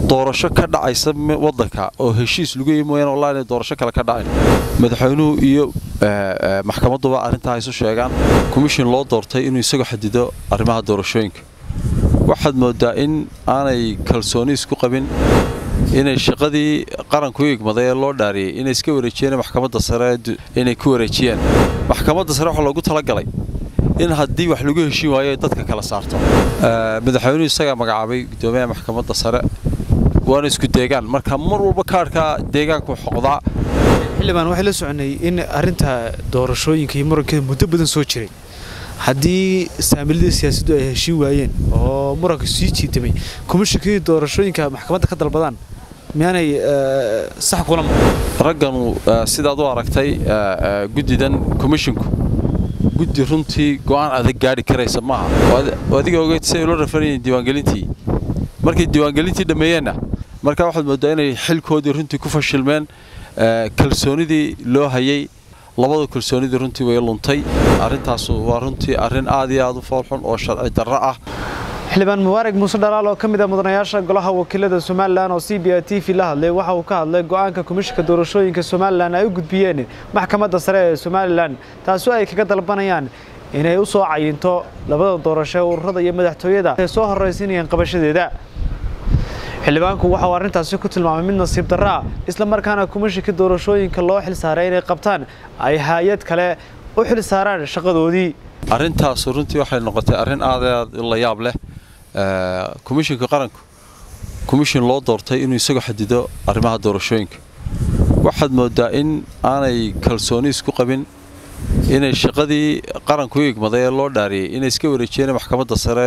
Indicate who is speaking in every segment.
Speaker 1: doorasho ka dhacaysa wadanka oo heshiis lagu yimi mooyaane wallahi inay doorasho kale ka dhacayn madaxweynuhu iyo maxkamaduba arrintaa isu sheegaan komishin loo doortay inuu isagu xadido arrimaha doorashooyinka waxaad moodaa in aanay kalsooni isku qabin inay shaqadii qaranku u igmaday ee loo dhaariyey inay iska wareejiyeen maxkamadda sare inay ku wareejiyeen maxkamadda sare waxaa loogu talagalay in haddii wax lagu heshiin waayo ay dadka kala saarto madaxweynuhu isagaa magacaabay guddoomiyaha maxkamadda sare waana isku deegaan marka mar walba kaadhka deegaanku xoqdaa
Speaker 2: xildhibaan waxay la soconay in arrinta doorashooyinka iyo murankeeda muddo badan soo jiray haddii saamilada siyaasaddu ay heshiin waayeen oo muranka sii jiitamay komishinkii doorashooyinka maxkamadda ka dalbadaan miyaanay sax kula
Speaker 1: ragganu sidaad u aragtay guddidan komishinku guddi runtii go'aan adag gaadhi karaysa maaha adiga ogeyd siay ula rafanayeen diiwaangelintii markay diiwaangelintii dhammeeyeenna markaa waxaad mooddaa inay xilkoodii runtii ku fashilmeen kalsoonidii loo hayay labada kalsoonidii runtii way luntay arrintaas waa runtii arrin aad iyo aad u foolxun oo sharci darro ah
Speaker 2: xildhibaan mubaarag muuse dhalaal oo ka mid ah mudanayaasha golaha wakiilada somalilan oo c b i t v la hadlay waxa uu ka hadlay go'aanka komishinka doorashooyinka somalilan ay u gudbiyeen maxkamadda sare ee somalilan taasoo ay kaga dalbanayaan inay u soo cayinto labada doorasho ee ururada iyo madaxtooyada ay soo horraysinayeen qabashadeeda xildhibaanku waxa uu arrintaasi ku tilmaamay mid nasiib darro ah isla markaana komishinka doorashooyinka loo xil saaray inay qabtaan ay hay-ad kale u xil saaraan shaqadoodii
Speaker 1: arrintaas runtii waxay noqotay arrin aad aad la yaab leh komishinka qaranku komishin loo doortay inuu isagu xadido arrimaha doorashooyinka waxaad moodaa in aanay kalsooni isku qabin inay shaqadii qaranku u igmaday ee loo dhaariyey inay iska wareejiyeen maxkamadda sare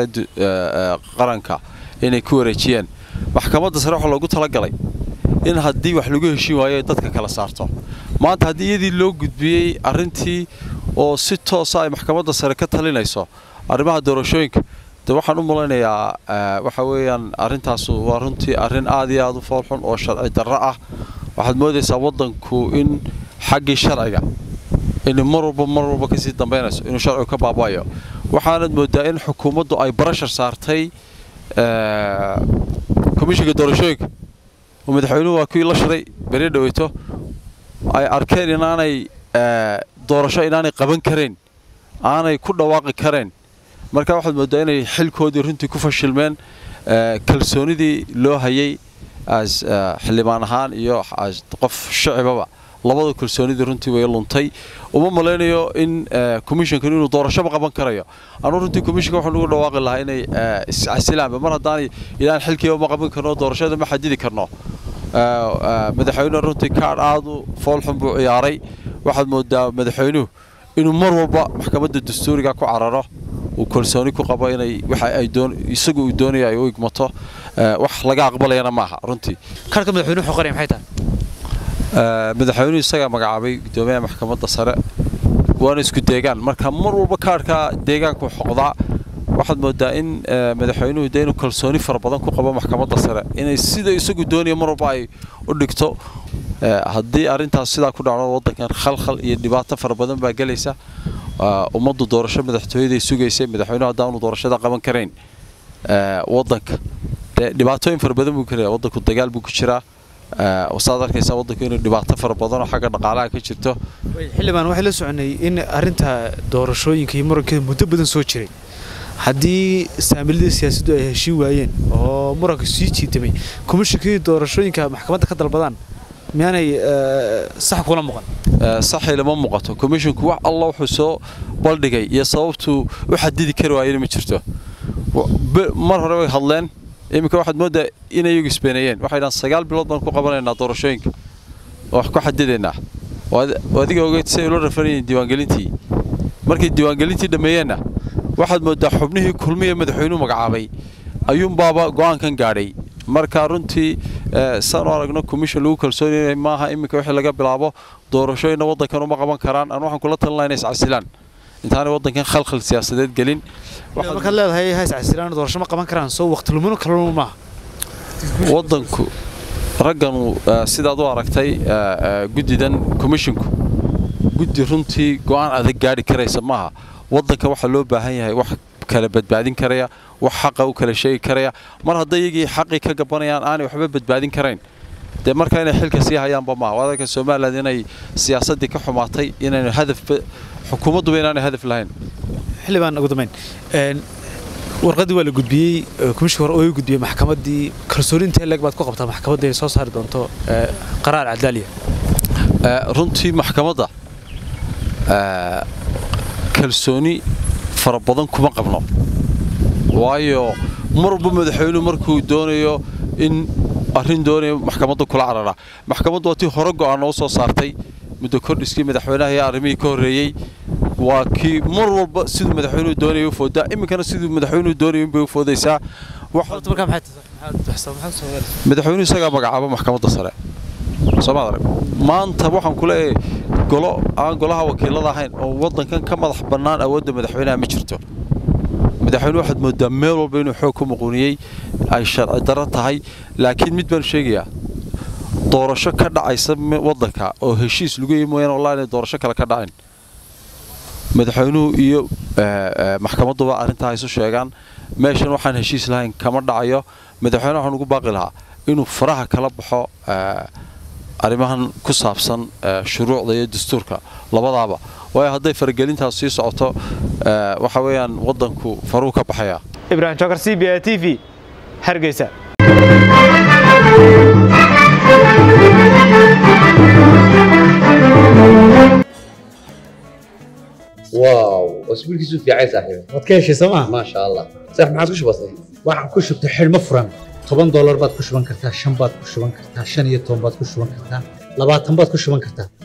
Speaker 1: qaranka inay ku wareejiyeen maxkamadda sare waxaa loogu talagalay in haddii wax lagu heshiin waayo ay dadka kala saarto maanta haddii iyadii loo gudbiyey arrintii oo si toosa ay maxkamadda sare ka talinayso arrimaha doorashooyinka de waxaan u malaynayaa waxa weeyaan arrintaas waa runtii arrin aad iyo aad u foolxun oo sharci darro ah waxaad moodaysaa waddanku in xaggii sharciga inay mar walba mar walba kasii dambaynayso inuu sharcigu ka baaba'ayo waxaanad moodaa in xukuumaddu ay barashar saartay komishinka doorashooyinka oo madaxweynuhu waa kuwii la shiray beri dhaweyto ay arkeen inaanay doorasho inaanay qaban karayn aanay ku dhawaaqi karayn marka waxaad mooddaa inay xilkoodii runtii ku fashilmeen kalsoonidii loo hayay xildhibaan ahaan iyo qof shacibaba labada kalsoonidii runtii way luntay uma malaynayo in komishinkan inuu doorashoba qaban karayo anuu runtii komishinka waxaan ugu dhawaaqi lahaa inay iscasilaanba mar haddaanay ilaan xilkiiba ma qaban karno doorashada ma xadidi karno madaxweynuhu runtii kaadh aad u foolxun buu ciyaaray waxaad moodaa madaxweynuhu inuu mar walba maxkamadda dastuuriga ku cararo uu kalsooni ku qabo inay waxa ay doon isagu uu doonaya ay u igmato wax laga aqbalayana maaha runtii
Speaker 2: kaarka madaxweynuhu xoqanaya maxay tahay
Speaker 1: madaxweynuhu isagaa magacaabay guddoomiyaha maxkamadda sare waana isku deegaan marka mar walba kaadhka deegaanku xoqdaa waxaad moodaa in madaxweynuhu de inuu kalsooni fara badan ku qabo maxkamadda sare inay sida isagu doonaya mar walba ay u dhigto haddii arrintaas sidaa ku dhacdo waddankan khalkhal iyo dhibaato fara badan baa gelaysa ummaddu doorasho madaxtooyaday sugaysay madaxweynuhu haddaanu doorashada qaban karayn waddanka dee dhibaatooyin fara badan buu karaya waddanku dagaal buu ku jiraa saad arkaysaa waddanku inuu dhibaato fara badan oo xagga dhaqaalaha ka jirto
Speaker 2: xildhibaan waxay la soconay in arrinta doorashooyinka iyo murankeeda muddo badan soo jiray haddii saamilada siyaasaddu ay heshiin waayeen oo muranka sii jiitamay komishinkii doorashooyinka maxkamadda ka dalbadaan miyaanay sax kula muuqan
Speaker 1: saxay lama muuqato komishinku wax alla wuxuu soo baldhigay iyo sababtuu u xadidi kari waayena ma jirto mar hore way hadleen iminka waxaad mooddaa inay iyagu isbeenayeen waxay dhahan sagaal bilood baan ku qabanaynaa doorashooyinka wax ku xadidaynaa adiga ogeyd siay ula rafanayeen diiwaangelintii markay diiwaangelintii dhammeeyeenna waxaad mooddaa xubnihii kulmiya madaxweynuhu magacaabay ayuunbaaba go'aankan gaadhay marka runtii saanu aragno commission lagu kalsoonyahay maaha iminka wixii laga bilaabo doorashooyinna waddankan uma qaban karaan aan waxaan kula talin lahaa inay iscasilaan intaanay waddankan khalkhal siyaasadeed gelin
Speaker 2: markaad leedahay ha iscasilaan doorasho ma qaban karaan soo waqti lumino kaluma maaha
Speaker 1: waddanku ragganu sidaad u aragtay guddidan komishinku guddi runtii go'aan adag gaadhi karaysa maaha waddanka waxaa loo baahan yahay wax kala badbaadin karaya wax xaqa u kala sheegi karaya mar hadday iyagii xaqii ka gabanayaan aanay waxba badbaadin karayn dee marka inay xilka sii hayaanba maaha waddanka somalilan inay siyaasaddii ka xumaatay inaynu hadaf xukuumadduba inaanay hadaf lahayn
Speaker 2: xildhibaan ugu dambeyn warqaddii waa la gudbiyey komishinka hore oo gudbiyey maxkamaddii kalsooni intee leeg baad ku qabtaa maxkamadda ay soo saari doonto qaraar cadaaliya
Speaker 1: runtii maxkamadda kalsooni fara badan kuma qabno waayo mar walba madaxweynuhu markuu doonayo in arrin doonayo maxkamadda kula cararaa maxkamaddu waa tii hore go'aan noo soo saartay muddo kordhiskii madaxweynaha iyo arrimihii ka horreeyey waa kii mar walba siduu madaxweynuhu doonayay u foodaa iminkana siduu madaxweynuhu doonayay unbay u foodaysaa madaxweynuhu isagaa magacaaba maxkamadda sare soomaad arag maanta waxaan ku leeyahay golo aan golaha wakiilada ahayn oo waddankan ka madax bannaan awoodda madaxweynaha ma jirto madaxweynuhu waxaad moodaa meel walba inuu xoog ku muquuniyey ay sharci darro tahay laakiin mid baan sheegayaa doorasho ka dhacaysa waddanka oo heshiis lagu yimi mooyaane wallahi inay doorasho kale ka dhacin madaxweynuhu iyo maxkamadduba arrintaa isu sheegaan meeshan waxaan heshiis lahayn kama dhacayo madaxweyne waxaan ugu baaqi lahaa inuu faraha kala baxo arrimahan ku saabsan shuruucda iyo dastuurka labadaaba waayo hadday faragelintaas sii socoto waxa weeyaan waddanku faruu ka baxaya
Speaker 2: ibrahim jokar c b a t v hargeysa
Speaker 3: واو اسبوعك في عايز صاحبي
Speaker 4: waad ka heshay sooma
Speaker 3: ما شاء الله صح ما عاد وش بصي
Speaker 4: waxaan ku shubtay xidhmo furan toban doolar baad ku shuban kartaa shan baad ku shuban kartaa shan iyo toban baad ku shuban kartaa labaatan baad ku shuban kartaa